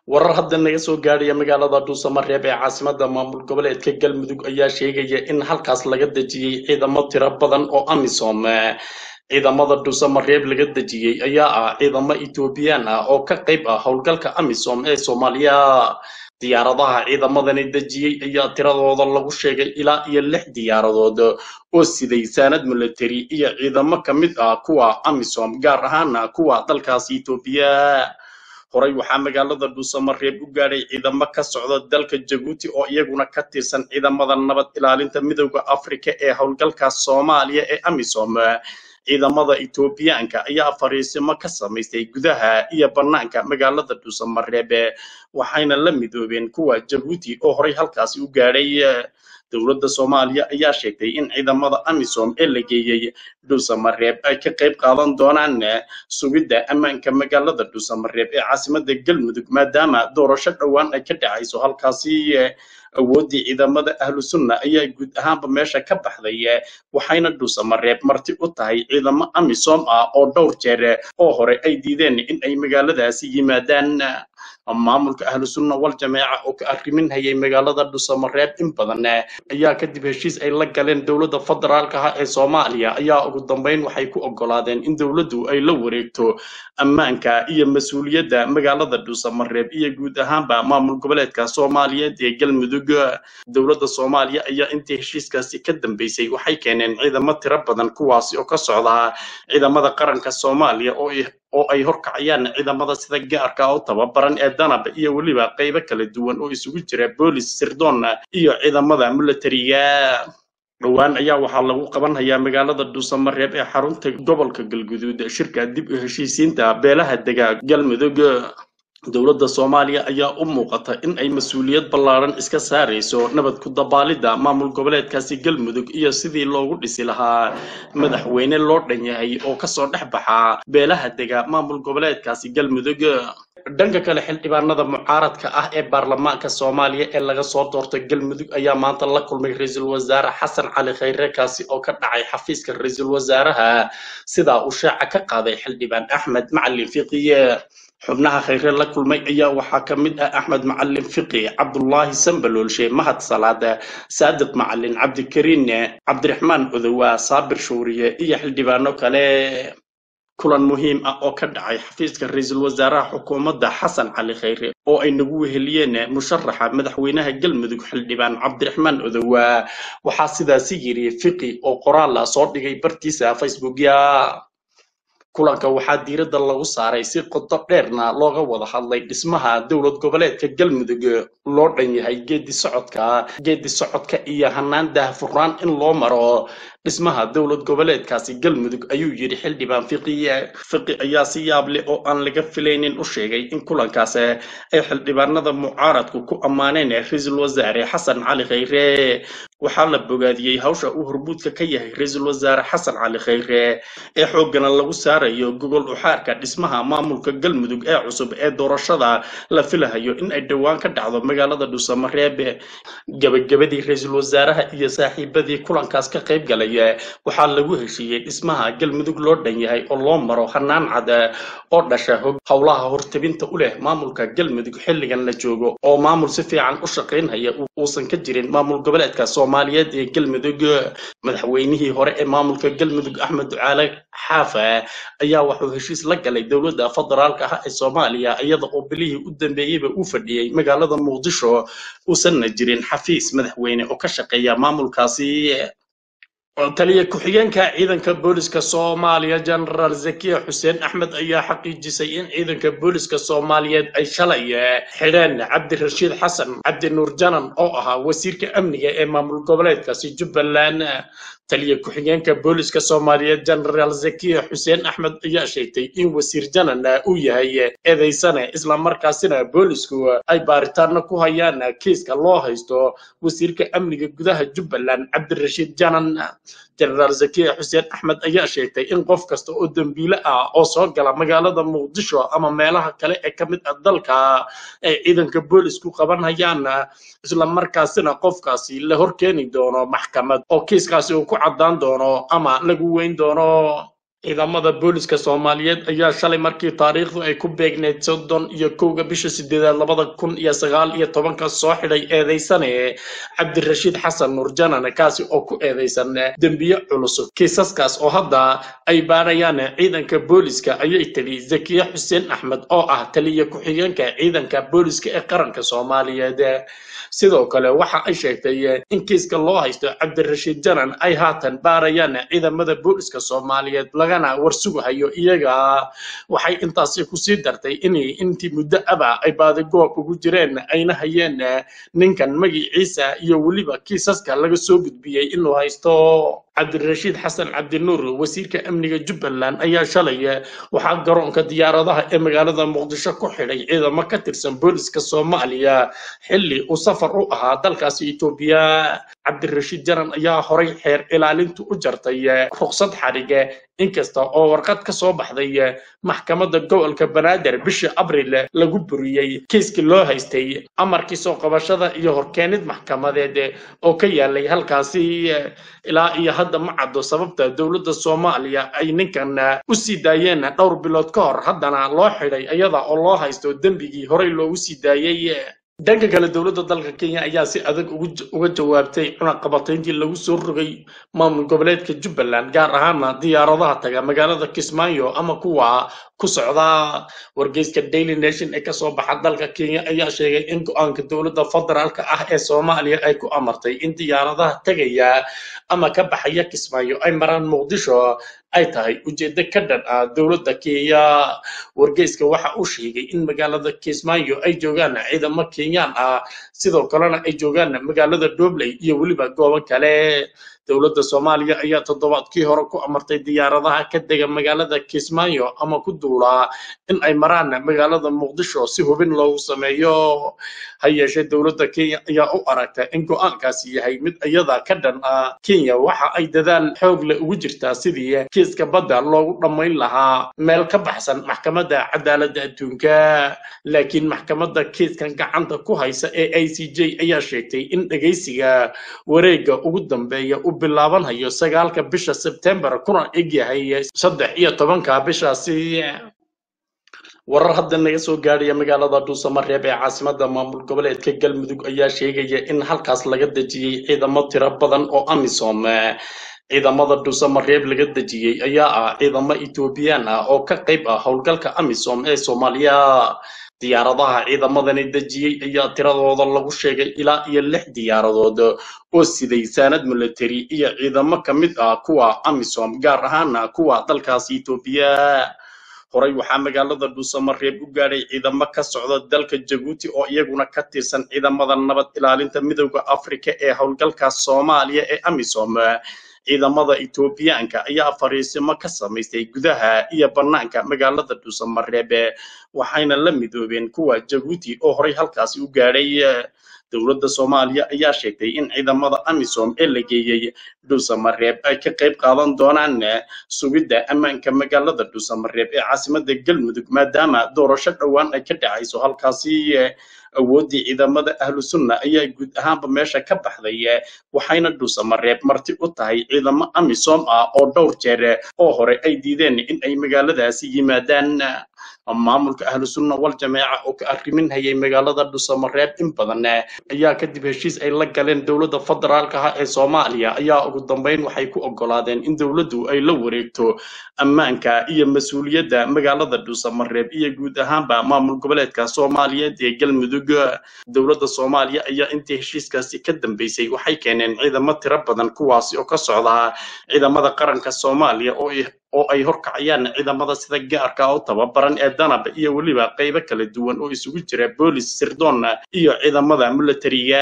warar hadda naga soo gaadhaya magaalada dhuusamareeb ee caasimada maamul goboleedka galmudug ayaa sheegaya in halkaas laga dejiyey ciidamo tiro badan oo amisom ciidamada dhuusamareeb laga dejiyey ayaa ah ciidamo etoobiyaan ah oo ka qayb ah howlgalka amisom ee soomaaliya diyaaradaha ciidamadani dejiyey ayaa tiradooda lagu sheegay ilaa iyo lix diyaaradood oo siday saanad military iyo ciidamo ka mid ah kuwa amisom gaar ahaana kuwa dalkaas etoobiya horey waxaa magaalada dhuusamareeb u gaadhay ciidamo ka socda dalka jabuuti oo iyaguna ka tirsan ciidamada nabad ilaalinta midowda afrika ee howlgalka soomaaliya ee amisom ciidamada etoobiyaanka ayaa fariisimo ka samaystay gudaha iyo bannaanka magaalada dhuusamareeb waxayna la midoobeen kuwa jabuuti oo horey halkaasi u gaadhay dowladda soomaaliya ayaa sheegtay in ciidamada amisom ee la geeyey dhuusamareeb ay ka qayb qaadan doonaan sugidda ammaanka magaalada dhuusamareeb ee caasimada galmudug maadaama doorasho dhowaan ay ka dhacayso halkaasi awooddii ciidamada ahlu sunna ayaa guud ahaanba meesha ka baxday waxayna dhuusamareeb marti u tahay ciidamo amisom ah oo dhowr jeer oo hore ay diideen in ay magaaladaasi yimaadaan maamulka ahlu sunna wal jameeca oo ka arrimin hayay magaalada dhuusamareeb in badan ayaa kadib heshiis ay la galeen dowladda federaalka ah ee soomaaliya ayaa ugu dambeyn waxay ku oggolaadeen in dowladdu ay la wareegto ammaanka iyo mas-uuliyadda magaalada dhuusamareeb iyo guud ahaanba maamul goboleedka soomaaliyeed ee galmudug dowladda soomaaliya ayaa intii heshiiskaasi ka dambeysay waxay keeneen ciidamo tiro badan kuwaasi oo ka socda ciidamada qaranka soomaaliya oo oo ay horkacayaan ciidamada sida gaarka u tababaran ee danab iyo weliba qaybo kala duwan oo isugu jira boolis sirdoon iyo ciidamada militariga dhowaan ayaa waxaa lagu qabanhayaa magaalada dhuusamareeb ee xarunta gobolka galguduud shirka dib u heshiisiinta beelaha dega galmudug dowladda soomaaliya ayaa u muuqata in ay mas-uuliyad ballaaran iska saarayso nabad ku dabaalidda maamul goboleedkaasi galmudug iyo sidii loogu dhisi lahaa madaxweyne loo dhan yahay oo kasoo dhex baxa beelaha dega maamul goboleedkaasi galmudug dhanka kale xildhibaanada mucaaradka ah ee baarlamaanka soomaaliya ee laga soo doortay galmudug ayaa maanta la kulmay ra-iisul wasaare xasan cali khayre kaasi oo ka dhacay xafiiska ra-iisul wasaaraha sidaa uu shaaca ka qaaday xildhibaan axmed macalin fiqiye xubnaha khayre la kulmay ayaa waxaa ka mid ah axmed macalin fiqi cabdulaahi sambaloolshe mahad salaad saadiq macalin cabdikariin cabdiraxmaan odowa saabir shuuriye iyo xildhibaano kale kulan muhiim ah oo ka dhacay xafiiska ra-iisul wasaaraha xukuumadda xasan cali khayre oo ay nagu weheliyeen musharaxa madaxweynaha galmudug xildhibaan cabdiraxmaan odowa waxaa sidaasi yiri fiqi oo qoraala soo dhigay bartiisa facebookya kulanka waxaa diiradda lagu saaray si qodo dheerna looga wada hadlay dhismaha dowlad goboleedka galmudug loo dhan yahay geedi socodka geedi socodka iyo hanaan daahfurnaan in loo maro dhismaha dowlad goboleedkaasi galmudug ayuu yidhi xildhibaan fiqiye fiqi ayaa si yaab leh oo aan laga filaynin u sheegay in kulankaas ay xildhibaanada mucaaradku ku ammaaneen ra-iisul wasaare xasan cali khayre waxaa la bogaadiyey hawsha uu hormuudka ka yahay ra-iisul wasaare xasan cali khayre ee xooggana lagu saarayo gogol uxaarka dhismaha maamulka galmudug ee cusub ee doorashada la filahayo in ay dhowaan ka dhacdo magaalada dhuusamareeb gabagabadii ra-iisul wasaaraha iyo saaxiibadii kulankaas ka qayb galay waxaa lagu heshiiyey dhismaha galmudug loo dhan yahay oo loo maro hanaan cad oo dhasha howlaha hortabinta u leh maamulka galmudug xilligan la joogo oo maamul si fiican u shaqaynhaya uusan ka jirin maamul goboleedka soomaaliyeed ee galmudug madaxweynihii hore ee maamulka galmudug axmed ducaale xaafa ayaa wuxuu heshiis la galay dowladda federaalka ah ee soomaaliya iyada oo bilihii u dambeeyeyba uu fadhiyey magaalada muqdisho uusanna jirin xafiis madaxweyne oo ka shaqeeya maamulkaasi taliya ku-xigeenka ciidanka booliska soomaaliya genaraal zakiya xuseen axmed ayaa xaqiijisay in ciidanka booliska soomaaliyeed ay shalay xidheen cabdirashiid xasan cabdi nuur janan oo ahaa wasiirka amniga ee maamul goboleedkaasi jubbaland taliya ku-xigeenka booliska soomaaliyeed genaraal zakiya xuseen axmed ayaa sheegtay in wasiir janan uu yahay eedaysane islamarkaasina boolisku ay baaritaano ku hayaan kiiska loo haysto wasiirka amniga gudaha jubbaland cabdirashiid janan jenaraal zakiya xuseen axmed ayaa sheegtay in qof kasta oo dembiile ah oo soo gala magaalada muqdisho ama meelaha kale ee ka mid ah dalka ay ciidanka boolisku qabanhayaan islamarkaasina qofkaasi la horkeeni doono maxkamad oo kiiskaasi uu ku caddaan doono ama lagu weyn doono ciidamada booliska soomaaliyeed ayaa shalay markii taariikhdu ay ku beegneyd soddon iyo kowga bisha sideedaad labada kun iyo sagaal iyo tobanka soo xidhay eedeysane cabdirashiid xasan nuur janan kaasi oo ku eedeysan dembiye culus kiisaskaas oo hadda ay baarayaan ciidanka booliska ayay tiri zakiye xuseen axmed oo ah taliya ku-xigeenka ciidanka booliska ee qaranka soomaaliyeed sidoo kale waxa ay sheegtay in kiiska loo haysto cabdirashiid janan ay haatan baarayaan ciidamada booliska soomaaliyeed lagana warsugahayo iyaga waxay intaasi kusii dartay in intii muddo aba ay baadigoob ugu jireen ayna hayeen ninkan magiciisa iyo weliba kiisaska laga soo gudbiyey inuu haysto cabdirashiid xasan cabdinuur wasiirka amniga jubbaland ayaa shalay waxaa garoonka diyaaradaha ee magaalada muqdisho ku xidhay ciidamo ka tirsan booliska soomaaliya xilli uu safar u ahaa dalkaasi etoobiya cabdirashiid janan ayaa horay xeer ilaalintu u jartay ruqsad xadhige inkasta oo warqad ka soo baxday maxkamadda gobolka banaadir bishii abril lagu buriyey kiiskii loo haystay amarkii soo qabashada iyo horkeenid maxkamadeed oo ka yaalay halkaasi ilaa iyo hadda ma caddo sababta dowladda soomaaliya ay ninkan u sii daayeen dhowr bilood ka hor haddana loo xidhay iyada oo loo haysto dembigii horey loogu sii daayey dhanka kale dowladda dalka kenya ayaa si adag uga jawaabtay cunaqabatayntii lagu soo rogay maamul goboleedka jubbaland gaar ahaana diyaaradaha taga magaalada kismaayo ama kuwa ku socda wargeyska daily nation ee kasoo baxa dalka kenya ayaa sheegay in go-aanka dowladda federaalka ah ee soomaaliya ay ku amartay in diyaaradaha tegaya ama ka baxaya kismaayo ay maraan muqdisho ay tahay ujeeddo ka dhan ah dowladda kenya wargeyska waxa uu sheegay in magaalada kismaayo ay joogaan ciidamo kenyaan ah sidoo kalena ay joogaan magaalada dobley iyo weliba goobo kale dowladda soomaaliya ayaa toddobaadkii hore ku amartay diyaaradaha ka dega magaalada kismaayo ama ku duulaa in ay maraan magaalada muqdisho si hubin loogu sameeyo ha yeeshee dowladda kenya ayaa u aragta in go-aankaasi yahay mid iyada ka dhan ah kenya waxa ay dadaal xoog leh ugu jirtaa sidii kiiska badda loogu dhammayn lahaa meel ka baxsan maxkamadda cadaaladda adduunka laakiin maxkamadda kiiskan gacanta ku haysa ee i c j ayaa sheegtay in dhegaysiga wareegga ugu dambeeya u bilaabanhayo sagaalka bisha sebtembar kuna egyahay saddex iyo tobanka bishaasi warar hadda naga soo gaadhaya magaalada dhuusamareeb ee caasimada maamul goboleedka galmudug ayaa sheegaya in halkaas laga dejiyey ciidamo tiro badan oo amisom ciidamada dhuusamareeb laga dejiyey ayaa ah ciidamo etoobiyaan ah oo ka qayb ah howlgalka amisom ee soomaaliya diyaaradaha ciidamadani dejiyey ayaa tiradooda lagu sheegay ilaa iyo lix diyaaradood oo siday saanad military iyo ciidamo ka mid ah kuwa amisom gaar ahaana kuwa dalkaasi etoobiya horey waxaa magaalada dhuusamareeb u gaadhay ciidamo ka socda dalka jabuuti oo iyaguna ka tirsan ciidamada nabad ilaalinta midowda afrika ee howlgalka soomaaliya ee amisom ciidamada etoobiyaanka ayaa fariisimo ka samaystay gudaha iyo bannaanka magaalada dhuusamareeb waxayna la midoobeen kuwa jabuuti oo horey halkaasi u gaadhay dowladda soomaaliya ayaa sheegtay in ciidamada amisom ee la geeyey dhuusamareeb ay ka qayb qaadan doonaan sugidda ammaanka magaalada dhuusamareeb ee caasimada galmudug maadaama doorasho dhowaan ay ka dhacayso halkaasi awooddii ciidamada ahlu sunna ayaa guud ahaanba meesha ka baxday waxayna dhuusamareeb marti u tahay ciidamo amisom ah oo dhowr jeer oo hore ay diideen in ay magaaladaasi yimaadaan maamulka ahlu sunna wal jameeca oo ka arrimin hayay magaalada dhuusamareeb in badan ayaa kadib heshiis ay la galeen dowladda federaalka ah ee soomaaliya ayaa ugu dambeyn waxay ku oggolaadeen in dowladdu ay la wareegto ammaanka iyo mas-uuliyadda magaalada dhuusamareeb iyo guud ahaanba maamul goboleedka soomaaliyeed ee galmudug dowladda soomaaliya ayaa intii heshiiskaasi ka dambeysay waxay keeneen ciidamo tiro badan kuwaasi oo ka socda ciidamada qaranka soomaaliya oo oo ay horkacayaan ciidamada sida gaarka u tababaran ee danab iyo weliba qaybo kala duwan oo isugu jira boolis sirdoon iyo ciidamada militariga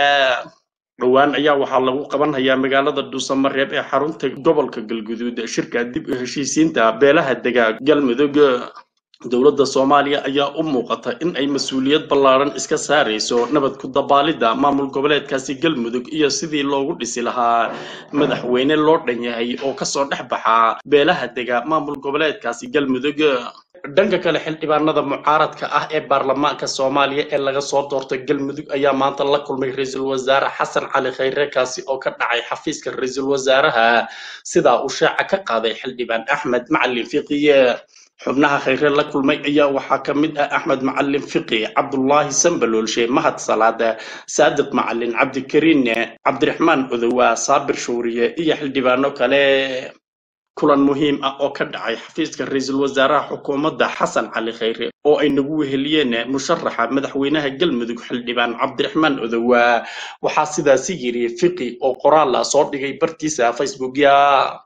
dhowaan ayaa waxaa lagu qabanhayaa magaalada dhuusamareeb ee xarunta gobolka galguduud shirka dib u heshiisiinta beelaha dega galmudug dowladda soomaaliya ayaa u muuqata in ay mas-uuliyad ballaaran iska saarayso nabad ku dabaalidda maamul goboleedkaasi galmudug iyo sidii loogu dhisi lahaa madaxweyne loo dhan yahay oo kasoo dhex baxa beelaha dega maamul goboleedkaasi galmudug dhanka kale xildhibaanada mucaaradka ah ee baarlamaanka soomaaliya ee laga soo doortay galmudug ayaa maanta la kulmay ra-iisul wasaare xasan cali khayre kaasi oo ka dhacay xafiiska ra-iisul wasaaraha sidaa uu shaaca ka qaaday xildhibaan axmed macalin fiqiye xubnaha khayre la kulmay ayaa waxaa ka mid ah axmed macalin fiqi cabdulaahi sambaloolshe mahad salaad saadiq macalin cabdikariin cabdiraxmaan odowa saabir shuuriye iyo xildhibaano kale kulan muhiim ah oo ka dhacay xafiiska ra-iisul wasaaraha xukuumadda xasan cali khayre oo ay nagu weheliyeen musharaxa madaxweynaha galmudug xildhibaan cabdiraxmaan odowa waxaa sidaasi yiri fiqi oo qoraala soo dhigay bartiisa facebookya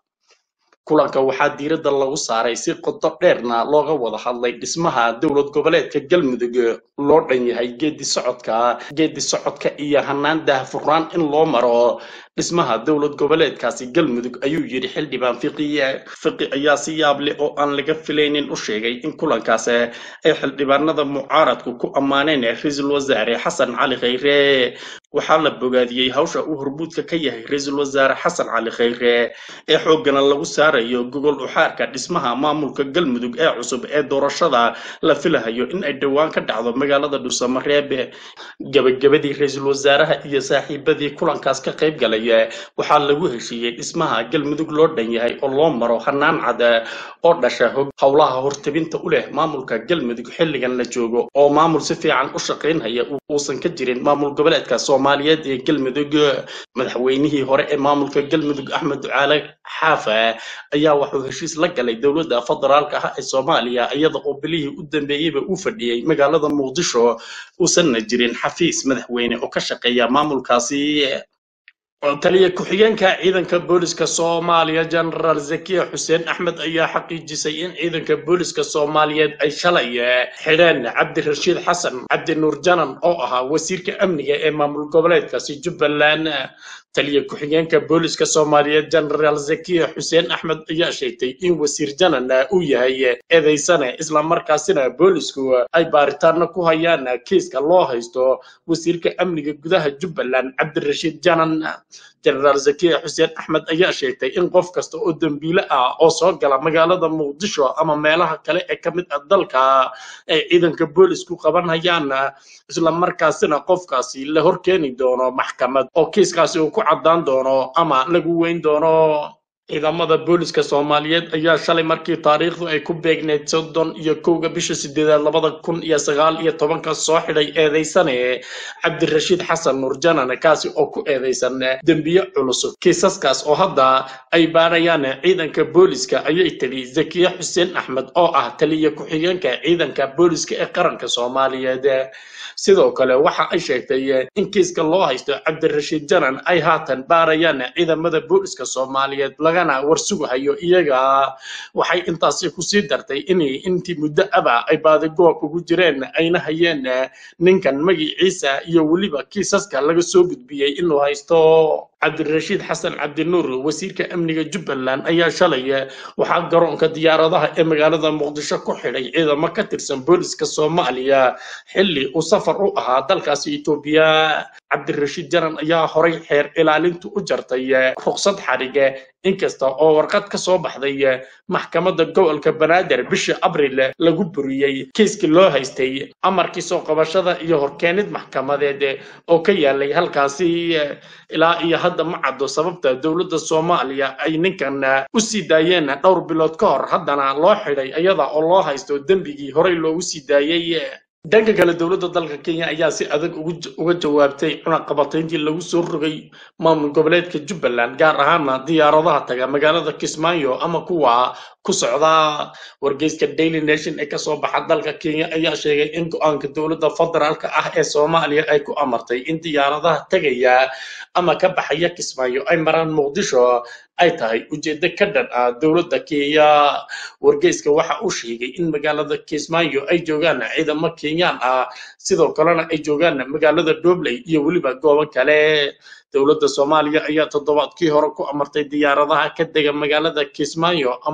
kulanka waxaa diiradda lagu saaray si qodo dheerna looga wada hadlay dhismaha dowlad goboleedka galmudug loo dhan yahay geedi socodka geedi socodka iyo hanaan daahfurnaan in loo maro dhismaha dowlad goboleedkaasi galmudug ayuu yidhi xildhibaan fiqiye fiqi ayaa si yaab leh oo aan laga filaynin u sheegay in kulankaas ay xildhibaanada mucaaradku ku ammaaneen ra-iisul wasaare xasan cali khayre waxaa la bogaadiyey hawsha uu hormuudka ka yahay ra-iisul wasaare xasan cali khayre ee xooggana lagu saarayo gogol uxaarka dhismaha maamulka galmudug ee cusub ee doorashada la filahayo in ay dhowaan ka dhacdo magaalada dhuusamareebe gabagabadii ra-iisul wasaaraha iyo saaxiibadii kulankaas ka qayb galay waxaa lagu heshiiyey dhismaha galmudug loo dhan yahay oo loo maro hanaan cad oo dhasha howlaha hortabinta u leh maamulka galmudug xilligan la joogo oo maamul si fiican u shaqaynhaya uusan ka jirin maamul goboleedka soomaaliyeed ee galmudug madaxweynihii hore ee maamulka galmudug axmed ducaale xaafa ayaa wuxuu heshiis la galay dowladda federaalka ah ee soomaaliya iyada oo bilihii u dambeeyeyba uu fadhiyey magaalada muqdisho uusanna jirin xafiis madaxweyne oo ka shaqeeya maamulkaasi taliya ku-xigeenka ciidanka booliska soomaaliya genaraal zakiya xuseen axmed ayaa xaqiijisay in ciidanka booliska soomaaliyeed ay shalay xidheen cabdirashiid xasan cabdi nuur janan oo ahaa wasiirka amniga ee maamul goboleedkaasi jubbaland taliya ku-xigeenka booliska soomaaliyeed genaraal zakiya xuseen axmed ayaa sheegtay in wasiir janan uu yahay eedaysane islamarkaasina boolisku ay baaritaano ku hayaan kiiska loo haysto wasiirka amniga gudaha jubbaland cabdirashiid janan genaraal zakiya xuseen axmed ayaa sheegtay in qof kasta oo dembiile ah oo soo gala magaalada muqdisho ama meelaha kale ee ka mid ah dalka ay ciidanka boolisku qabanhayaan islamarkaasina qofkaasi la horkeeni doono maxkamad oo kiiskaasi uu ku caddaan doono ama lagu weyn doono ciidamada booliska soomaaliyeed ayaa shalay markii taariikhdu ay ku beegneyd soddon iyo kowga bisha sideedaad labada kun iyo sagaal iyo tobanka soo xidhay eedaysane cabdirashiid xasan nuurjanan kaasi oo ku eedaysan dembiye culus kiisaskaas oo hadda ay baarayaan ciidanka booliska ayay tiri zakiya xuseen axmed oo ah taliya ku-xigeenka ciidanka booliska ee qaranka soomaaliyeed sidoo kale waxa ay sheegtay in kiiska loo haysto cabdirashiid janan ay haatan baarayaan ciidamada booliska soomaaliyeed lagana warsugahayo iyaga waxay intaasi kusii dartay in intii muddo aba ay baadigoob ugu jireen ayna hayeen ninkan magiciisa iyo weliba kiisaska laga soo gudbiyey inuu haysto cabdirashiid xasan cabdinuur wasiirka amniga jubbaland ayaa shalay waxaa garoonka diyaaradaha ee magaalada muqdisho ku xidhay ciidamo ka tirsan booliska soomaaliya xilli uu safar u ahaa dalkaasi etoobiya cabdirashiid janan ayaa horay xeer ilaalintu u jartay ruqsad xadhige inkasta oo warqad ka soo baxday maxkamadda gobolka banaadir bishii abril lagu buriyey kiiskii loo haystay amarkii soo qabashada iyo horkeenid maxkamadeed oo ka yaalay halkaasi ilaa iyo hadda ma caddo sababta dowladda soomaaliya ay ninkan u sii daayeen dhowr bilood ka hor haddana loo xidhay iyada oo loo haysto dembigii horey loogu sii daayey dhanka kale dowladda dalka kenya ayaa si adag uga jawaabtay cunaqabatayntii lagu soo rogay maamul goboleedka jubbaland gaar ahaana diyaaradaha taga magaalada kismaayo ama kuwa ku socda wargeyska daily nation ee kasoo baxa dalka kenya ayaa sheegay in go-aanka dowladda federaalka ah ee soomaaliya ay ku amartay in diyaaradaha tegaya ama ka baxaya kismaayo ay maraan muqdisho ay tahay ujeeddo ka dhan ah dowladda kenya wargeyska waxa uu sheegay in magaalada kismaayo ay joogaan ciidamo kenyaan ah sidoo kalena ay joogaan magaalada dobley iyo weliba goobo kale dowladda soomaaliya ayaa toddobaadkii hore ku amartay diyaaradaha ka dega magaalada kismaayo ama ku duula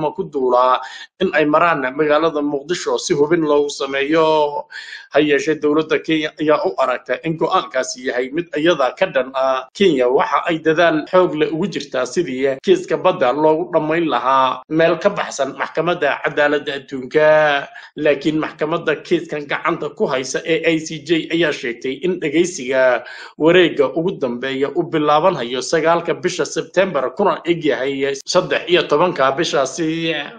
duulaa in ay maraan magaalada muqdisho si hubin loogu sameeyo ha yeeshee dowladda kenya ayaa u aragta in go-aankaasi yahay mid iyada ka dhan ah kenya waxa ay dadaal xoog leh ugu jirtaa sidii kiiska badda loogu dhammayn lahaa meel ka baxsan maxkamadda cadaaladda adduunka laakiin maxkamadda kiiskan gacanta ku haysa ee i c j ayaa sheegtay in dhegaysiga wareegga ugu dambeeya u bilaabanhayo sagaalka bisha sebtembar kuna egyahay saddex iyo tobanka bishaasi